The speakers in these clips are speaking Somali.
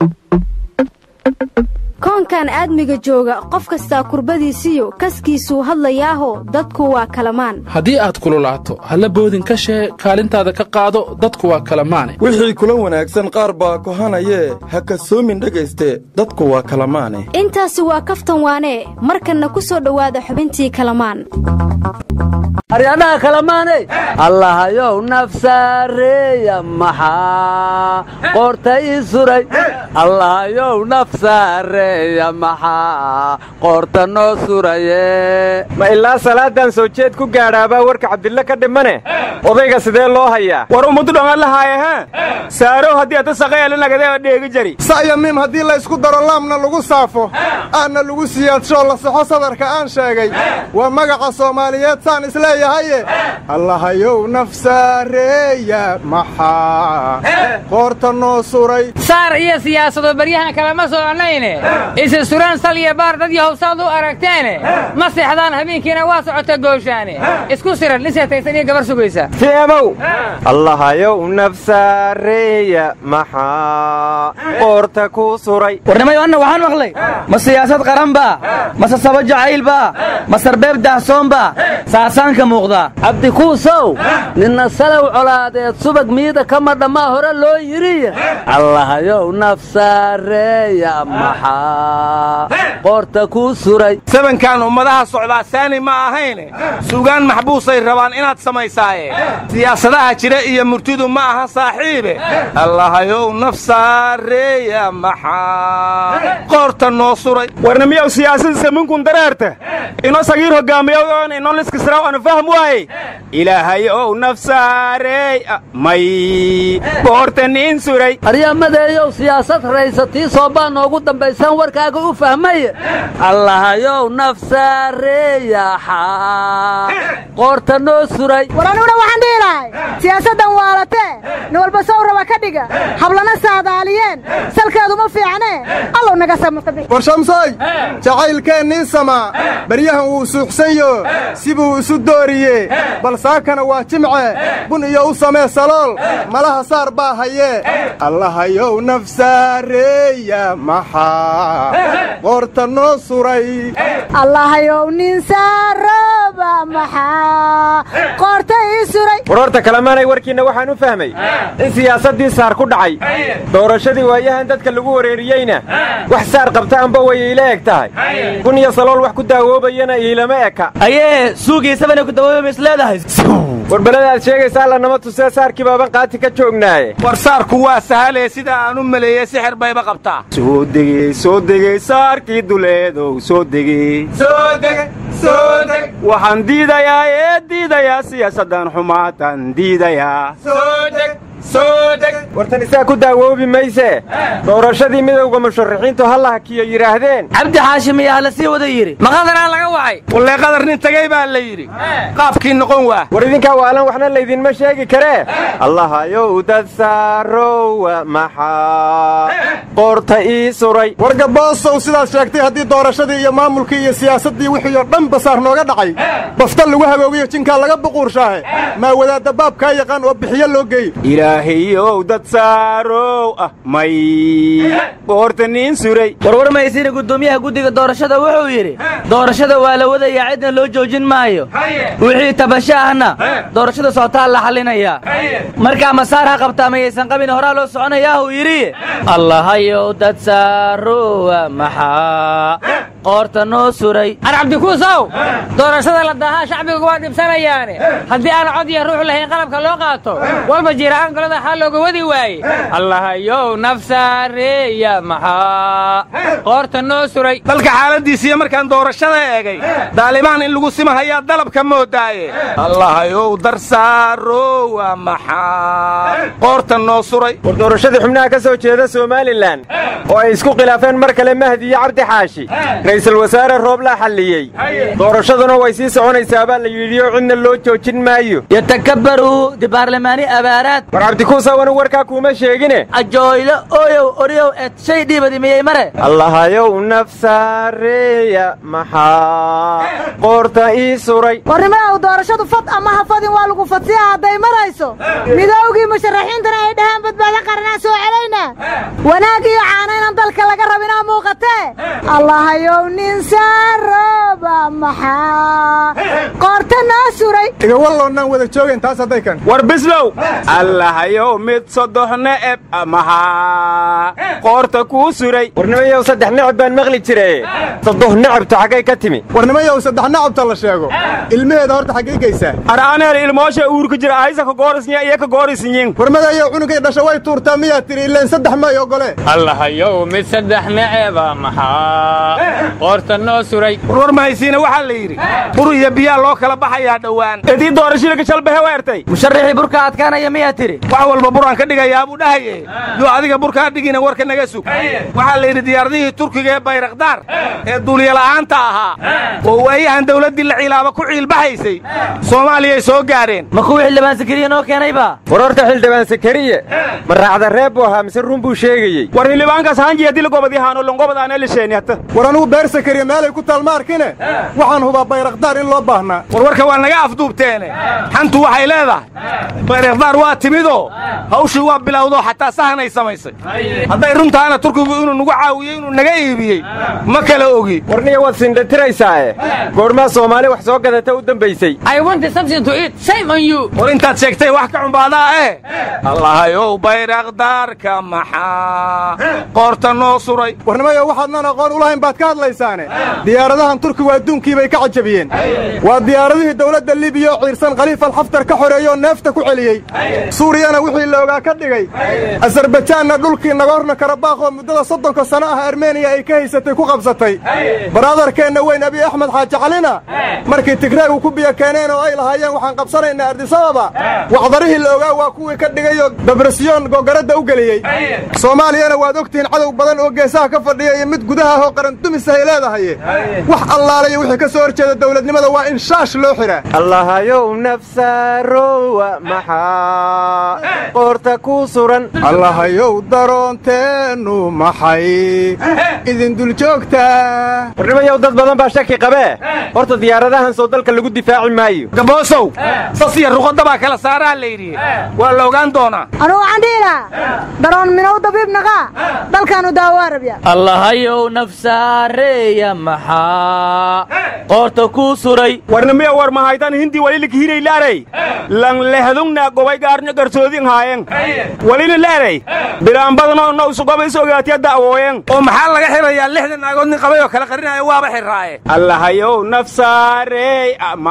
koonkan aadmiga jooga qof kastaa kurbadiisiyo kaskiisuu hadlayaaho dadku waa kalamaan haddii aad kululaato halla boodin ka shee kaalintaada ka qaado dadku waa kalamaane wixii kula wanaagsan qaar baa kohanayee ha kasoomin dhegayste dadku waa kalamaane intaasi waa kaftan waanee markanna ku soo dhowaada xubintii kalamaan aryadhaha kalamaaney allahayow nafsaareeya maxaa qoorta ii suray allahayow nafsaareeya maxaa qoorta noo suraye ma ilaa salaadan soo jeed ku gaadhaabaa warka cabdille ka dhimane odayga sidee loo hayaa war ummaddu dhammaan lahaaye ha saarow haddii ata saqayaalinagade dheegi jari sa'ya miim haddii laysku daro laamna lagu saafo aanna lagu siyaadsho la saxo sadarka aan sheegay waa magaca soomaaliyeed saan isleeyahaye allahayow nafsaareeya maxaa qoorta noo suray saar iyo siyaasado baryahan kalema soconayne isi suraan sal iyo baar dad yahowsaad u aragteene ma seexdaan habeenkiina waa socota gooshaane isku siran nin seetaysan iyo gabar sugaysa tiamow allahayow nafsaareeya maxaa qoorta ku suray warnimayo anna waxaan maqlay ma siyaasad qaran baa mase saba jacayl baa ma sarbeeb dahsoon baa saasaanka muuqdaa cabdikuusow ninna salow colaadeed subag miida kama dhammaa hore loo yidhi allahayow nafsaareeya maxaa qoorta kuu suray sabankan ummadaha socdaa saani ma ahayne sugaan maxbuusay rabaan inaad samaysaaye siyaasadaha jira iyo murtidu ma aha saaxiibe allahayow nafsaareeya maxaa qoorta noo suray warnimiyow siyaasadiisa minkun dareerta ino sagiir hogaamiyow oon ino liskisraw anu fahm waaye ilaahay ow nafsaareey may qoorta niin suray aryamadeeyow siyaasad raysatii soobaa noogu dambaysaan warkaaga u fahmaye allahayow nafsaareeyaxaa qoorta noo suray war aniguna waxaan dhihi lahay siyaasaddan waalatee nin walba sow raba ka dhiga hablana saadaaliyeen salkeeduma fiicnee allow naga samatabi war shamsooy jacaylkeennii samaa baryahan wuu suuxsanyo sibuu isu dooriye bal saakana waa jimce bun iyo u samee salool malaha saar baa hayee allahayow nafsaareeya maxaa qoorta noo suray allahayow nin saarooba maxaa qoorta ii suray war horta kalamaanay warkiinna waxaan u fahmay in siyaasaddii saar ku dhacay doorashadii waayahan dadka lagu wareeriyeyna wax saar qabta amba way iila eg tahay bun iyo salool wax ku daawoobayana iilama eka ayee suugiisabana ku dawoobama is leedahay warbalada aad sheegaysaa lanama tusee saarkii baaban qaati ka joognaaye war saarku waa sahalee sida aan u maleeyey sixir bayba qabtaa soo degey soo degey saarkii duleedow soo degey waxaan diidayaa ee diidayaa siyaasaddan xumaatan diidayaa wartan isaa ku daawoobi maysee doorashadii midowga musharaxiintu ha la hakiyo yidhaahdeen cabdi xaashim ayaa la sii wada yidhi maqadaraa laga wacay wallee qadar nin tagay baa la yidhi qaabkii noqon waa war idinkaa waalan waxna laydinma sheegi karee allahayow dad saarowa maxaa qoorta ii suray war gabboosow sidaad sheegtay haddii doorashadii iyo maamulkii iyo siyaasaddii wixii oo dhan basaar nooga dhacay bafta lagu haboogiyo jinkaa laga buquurshaahe maa wadaadda baabkaa yaqaan oo bixiyo loo geeyo ilaahayow dad saarow ah may qoorta niin suray warwar maysiina guddoomiyaha guddiga doorashada wuxuu yidhi doorashada waa la wadayaa cidna loo joojin maayo wixii tabasho ahna doorashada socotaa la xallinayaa markaa masaar ha qabtaa mayaysan qabin horaa loo soconayaa uu yidhi allahayow dad saarowa maxaa qoorta noo suray ar cabdikuusow doorashada la daahaa shacbiga waa dhibsanayaane haddii aan cod iyo ruux lahayn qalabka loo qaato walba jiira'aan golada xaa looga wadi waaye allahayow nafsaareeya maxaa qoorta noo suray dalka xaaladiisiiyo markaan doorashada eegay daalimaan in lagu simahayaa dalabka moodaaye allahayow darsaarowa maxaa qoorta noo suray war doorashadii xubnaha ka soo jeeda somalilan oo ay isku khilaafeen mar kale mahdi iyo cabdi xaashi ra'iisul wasaare rooblaa xalliyey doorashaduna way sii soconaysaa baa la yidhioo cidna loo joojin maayo yatakabbaruu dibaarlamaani abaaraad war cabdikuusa wanu warkaa kuuma sheegine ajooylo ooyow oryow eed shay dhiibadi miyey mare allahayow nafsaareeya maxaa qoorta ii suray warnimaow doorashadu fad ama ha fadin waa lagu fadsiya hadday marayso midowgii musharaxiintana ay dhahaan badbaado qaranaa soo celaynaa wanaag iyo caanayna ragga laga rabinaa muuqatee allahayow nin saarooba maxaa qoorta noo suray iga walloonnaan wada joogayn taas hadday kan war bislow allahayow mid soddox ne'eb amahaa qoorta kuu suray warnimayow saddex necab baan maqli jire soddox necabtu xaggay ka timi warnimayow saddex nacabta la sheego ilmaheeda horta xaggay geysaa ar'aaneel ilmoosha uurku jira aysa ka goorisnya iyo ka goorisnyin warmadayow cunugay dhasha way tuurtaa miyaa tiri ileen saddex may ogole allahayow mid saddex neceba maxaa qoorta noo suray warwar mahaysiina waxaa la yidhi bur iyo biyaa loo kala baxayaa dhowaan edii doorashilika shalbahe weertay musharaxii burka adkaanaya miyaa tidhi wax walba buraan ka dhigayaa buu dhahaye yuu adiga burkaa dhigina warka naga sug waxaa la yidhi diyaaradihii turkiga ee bayrakdaar ee duuliyola'aanta ahaa oo waayahan dawladdii la cilaaba ku ciilbaxaysay soomaaliyay soo gaadheen ma kuwii xildhibaan sakariya noo keenayba war horta xildhibaan sakariye ma raacda reeb buu ahaa mise run buu sheegayey war xildhibaankaas hanjiyadila gobadihaano longobadaana lisheeni hata war anugu beer sakariya meelay ku talmaarkine waxaan hubaa bayrakdaar in loo baahnaa warwarka waa naga afduubteene xantu waxay leedahay bayrakdaar waa timidoo hawshii waa bilowdoo xataa sahanay samaysay hadday runtaana turkigu inuu nagu caawiyey inuu naga iibiyey ma kala ogi warniya waad sindhatiraysaae goormaa soomaali wax soo gadata u dambaysay I want something to eat. Shame on you. war intaad sheegtay wax ka cumbaadaa eh allahayow bayrakdaarka maxaa qoorta noo suray warnimayow waxaadnan aqoon u lahayn baad ka hadlaysaane diyaaradahan turkigu adduunkii bay ka cajabiyeen waa diyaaradihii dawladda libiya oo ciirsan khaliif alxaftar ka xoreeyoo neefta ku celiyey suuriyana wixii la ogaa ka dhigay asarbajaanna dhulkii nagorno karabaaq oo muddada soddonka sano ah armeniya ay ka haysatay ku qabsatay baraadarkeenna weyn abiy axmed xaaji calina markii tigreegu ku biyo keeneen oo ay lahaayeen waxaan qabsanaynaa ardisababa wacdarihii la ogaa waa kuwii ka dhigayoo dabrasyoon googaradda u geliyey soomaaliyana waad ogtihiin cadow badan oo geesaha ka fadhiya iyo mid gudaha ahoo qarandumis ay leedahay wax allaalaya wixii ka soo hor jeeda dawladnimada waa in shaash loo xidhaa allahayow nafsaarowa maxaa qoorta kuu suran allahayow daroonteennu maxay idin dul joogtaa warnimayow dad badan baa shaki qabee horta diyaaradahan soo dalka lagu difaaci maayo gaboosow sas iyo ruqadda baa kala saaraa la yidhi waa la ogaan doonaa anugu waxaan dhihi lahaa daroon minow dabiib naqaa dalkaanu daawo arabya allahayow nafsaareeya maxaa qoorta kuu suray warnimiya war mahaytan hindi walilika hiraylaaray lang lehdungna gobay gaarnyo garsoodin haayen walina laaray bilaanbadno no isugobay is ogaatiya da'wooyen oo maxaa laga xirayaa lixdan naagood nin qabay oo kala qarinaya waaba xirraaye allahayow nafsaarey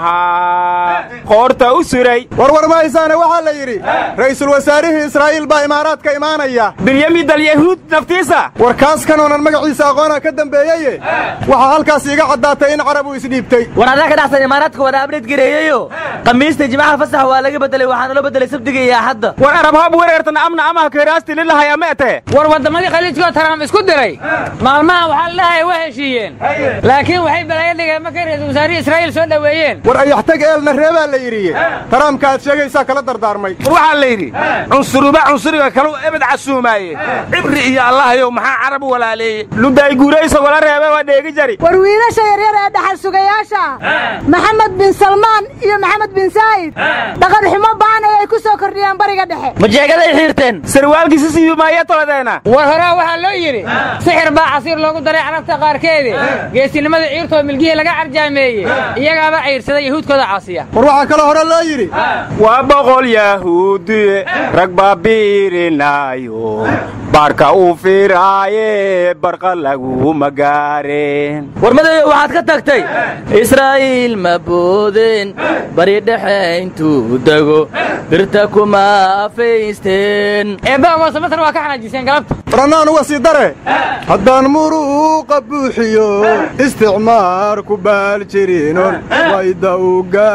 maxaa qoorta u suray warwar mahaysaane waxaa la yidhi ra'iisul wasaarihii israa'iil baa imaaraadka imaanaya bilyamid alyahuud naftiisa war kaas kanuunan magaciisa aqoona ka dambeeyeye waxaa halkaas iiga caddaatay in carabu isdhiibtay war adaa ka dhexsan imaaraadka wada abdheed gareeyeyo khamiista jimcaha fasax waa laga bedelay waxaana loo bedelay sabdiga iyo axadda war arabhab wereertan amna amaha keeraasti lilahay ameete war waddamadii khaliijkoo taraam isku diray maalmahan waxaa la dhahay waa heshiiyeen laakiin waxay balaayo dhigeen markay ra'iisul wasaarihii israa'iil soo dhoweeyeen war ayaxtag eelna reebaa la yidhiye taraamka aad sheegaysaa kala dardaarmay war waxaa la yidhi cunsuruba cunsuriga kalu ebed casuumaaye cibri iyo allahayow maxaa carab walaaleeye luday guuraysa wala reebe waa dheegi jari war wiilasha yaryar ee dhaxal sugayaasha maxamed bin salmaan iyo maxamed bin saa'id dhaqan xumo ba'an ayay ku soo kordhiyeen bariga dhexe majeegaday xiirteen sarwaalkiisa siibimaaya toladeena war horaa waxaa loo yidhi sixir baa casiir loogu daray carabta qaarkeede geesinimada ciirtoo milgihii laga carjaameeyey iyagaaba ciirsada yahuudkooda caasiya war waxaa kaloo hore loo yidhi waa boqol yahuudiye rag baa biirinaayo baarka uu fiiraaye barqa laguma gaareen war madayo waxaad ka tagtay israa'iil ma boodeen bari dhexe intuu dego birta kuma afaysteen eebba moose masar waa ka xanaajiseen galabta warannaan uga sii dare haddaan muruuqa buuxiyo isticmaar ku baal jirinon wayda u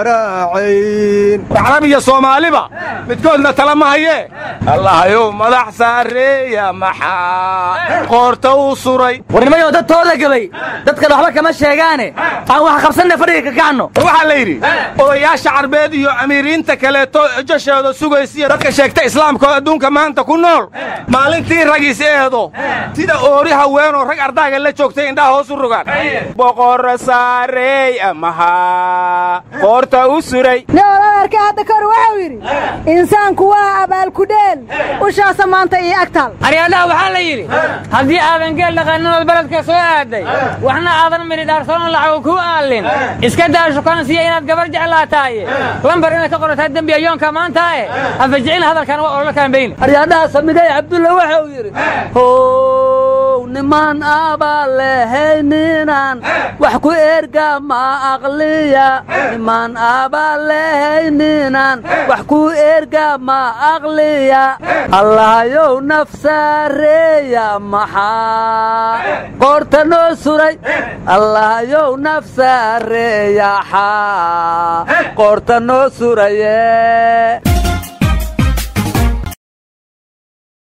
garaacayn carab iyo soomaaliba midkoodna tala ma hayee allahayow madax saareeya maxaa qoorta uu suray warnimayo dad tooda gabay dadkan waxba kama sheegaane aan wax qabsanna fadhiga ka kacno war waxaa la yidhi odayaasha carbeed iyo amiiriinta kaleeto joshooda sugaysiya dadka sheegta islaamka oo adduunka maanta ku nool maalintii ragiis eedo sida oori haweenoo rag ardaaga la joogtay indhaha hoos u rogaan boqorra saareey maxaa qoorta u suray nin odadarka hadda kahor waxau yidhi insaanku waa abaalkudheel ushaasa maanta iyo agtaal aryaadaha waxaa la yidhi haddii aadan geel dhaqaaninood beledka soo aaday waxna aadan midhi dhaarsoon lacago kuu aallin iska daa shukaansiya inaad gabar jeclaataaye lambar inaad ka qorataa dembi ayoonka maantaae hafajicina hadalkan waa ololo kaambayni aryaadhaha samigay cabdulla waxa uu yidhi how niman abaa lehayninaan wax ku erga ma aqliya niman abaa lehayninaan wax ku erga ma aqliya allahayow nafsaareeya maxaa qoorta noo suray allahayow nafsaareeya xaa qoorta noo suraye